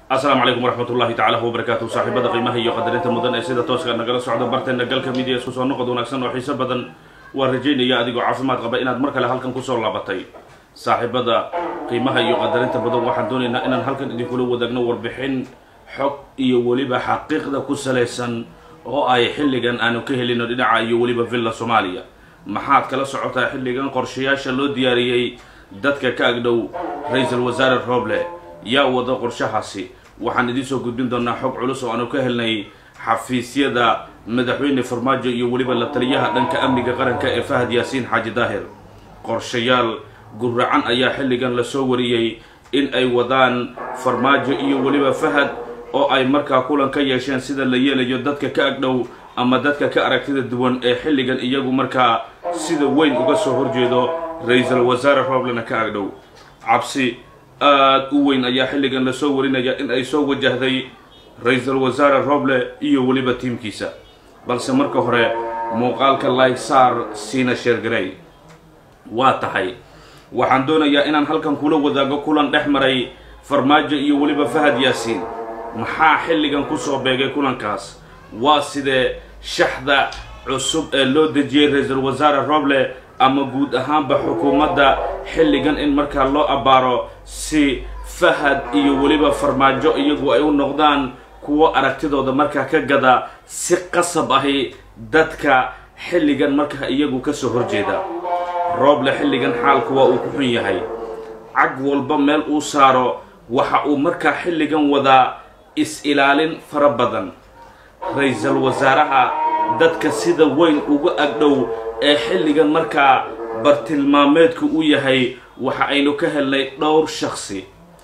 asalaamu calaykum waraxmat ullahi tacala wabarakaatu saaxiibada qiimaha iyo qadarinta mudan ee sida tooska nagala socda barteena galka midiya isku soo noqod wanaagsan oo xiiso badan waa rajaynaya adigoo caafimaad qaba inaad mar kale halkan kusoo laabatay saaxiibada qiimaha iyo qadarinta badan waxaan doonaynaa inaan halkan idinkula wadaagno warbixin xog iyo weliba xaqiiqda ku salaysan oo ay xilligan aanu ka helino dhinaca iyo weliba villa soomaaliya maxaad kala socotaa xilligan qorshayaasha loo diyaariyey dadka ka agdhow ra-iisul wasaare roble yaa wada qorshahaasi waxaan idiin soo gudbin doonaa xog culus oo aanu ka helnay xafiisyada madaxweyne farmaajo iyo weliba la taliyaha dhanka amniga qaranka ee fahad yaasiin xaaji daahir qorshayaal guracan ayaa xilligan lasoo wariyey in ay wadaan farmaajo iyo weliba fahad oo ay markaa kulan ka yeesheen sida la yeelayo dadka ka agdhow ama dadka ka aragtida duwan ee xilligan iyagu markaa sida weyn uga soo horjeedo ra-iisul wasaare roblena ka agdhow cabsi aada u weyn ayaa xilligan lasoo warinaya in ay soo wajahday ra-iisul wasaare roble iyo weliba tiimkiisa balse marka hore muuqaalka laysaar siina sheergarey waa tahay waxaan doonayaa inaan halkan kula wadaago kulan dhex maray farmaajo iyo weliba fahad yaasiin maxaa xilligan kusoo beegay kulankaas waa sidee shaxda cusub ee loo dejiyey ra-iisul wasaare roble ama guud ahaanba xukuumadda xilligan in markaa loo abbaaro si fahad iyo weliba farmaajo iyagu ay u noqdaan kuwo aragtidooda markaa ka gada si qasab ahi dadka xilligan markaa iyagu kasoo horjeeda rooble xilligan xaalku waa uu ku xun yahay cag walba meel uu saaro waxa uu markaa xilligan wadaa is-ilaalin fara badan ra-iisul wasaaraha dadka sida weyn uga agdhow ee xilligan markaa bartilmaameedku u yahay waxa aynu ka helnay dhowr shaksi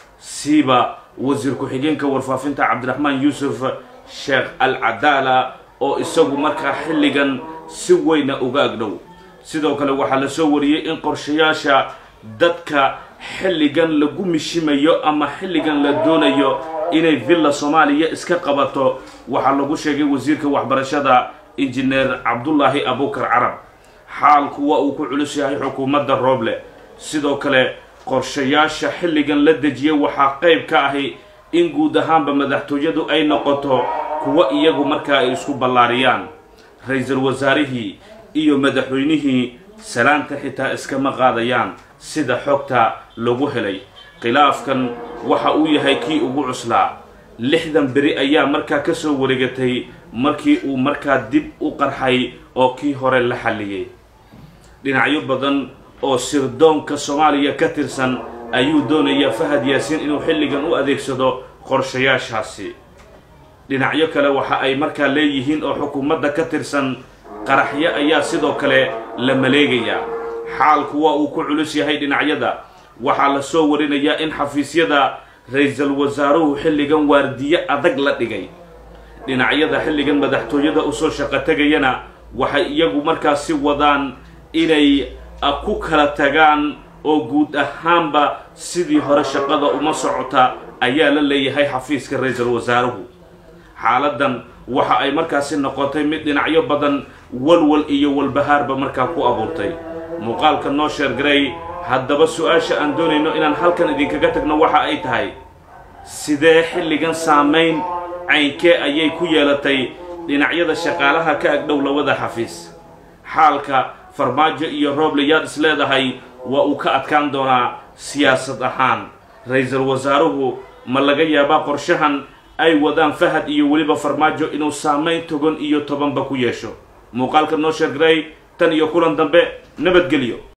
siiba wasiir ku-xigeenka warfaafinta cabdiraxmaan yuusuf sheekh al cadaala oo isagu markaa xilligan si weyna uga agdhow sidoo kale waxaa lasoo wariyey in qorshayaasha dadka xilligan lagu mishimayo ama xilligan la doonayo inay villa soomaaliya iska qabato waxaa lagu sheegay wasiirka waxbarashada injineer cabdullaahi abukar carab xaalku waa uu ku culus yahay xukuumadda rooble sidoo kale qorshayaasha xilligan la dejiyay waxaa qayb ka ahi in guud ahaanba madaxtooyadu ay noqoto kuwo iyagu markaa ay isku ballaariyaan ra-iisul wasaarihii iyo madaxweynihii salaanta xitaa iskama qaadayaan sida xogta lagu helay khilaafkan waxa uu yahay kii ugu cuslaa lixdan beri ayaa markaa ka soo wareegatay markii uu markaa dib u qarxay oo kii hore la xalliyey dhinacyo badan oo sirdoonka soomaaliya ka tirsan ayuu doonayaa fahad yaasiin inuu xilligan u adeegsado qorshayaashaasi dhinacyo kale waxa ay markaa leeyihiin oo xukuumadda ka tirsan qaraxyo ayaa sidoo kale la maleegayaa xaalku waa uu ku culus yahay dhinacyada waxaa lasoo warinayaa in xafiisyada ra-iisul wasaaruhu xilligan waardiyo adag la dhigay dhinacyada xilligan madaxtooyada usoo shaqo tegayana waxay iyagu markaasi wadaan inay ku kala tagaan oo guud ahaanba sidii hore shaqada uma socota ayaa la leeyahay xafiiska ra-iisul wasaaruhu xaaladan waxa ay markaasi noqotay mid dhinacyo badan walwal iyo walbahaarba markaa ku abuurtay muuqaalka noo sheergaray haddaba su-aasha aan doonayno inaan halkan idinkaga tagno waxa ay tahay sidee xilligan saamayn caynkee ayay ku yeelatay dhinacyada shaqaalaha ka agdhow labada xafiis xaalka farmaajo iyo rooble yaad is leedahay waa uu ka adkaan doonaa siyaasad ahaan ra-iisul wasaaruhu ma laga yaabaa qorshahan ay wadaan fahad iyo weliba farmaajo inuu saamayn togan iyo tobanba ku yeesho muuqaalka noo sheergaray tan iyo kulan dambe nabadgelyo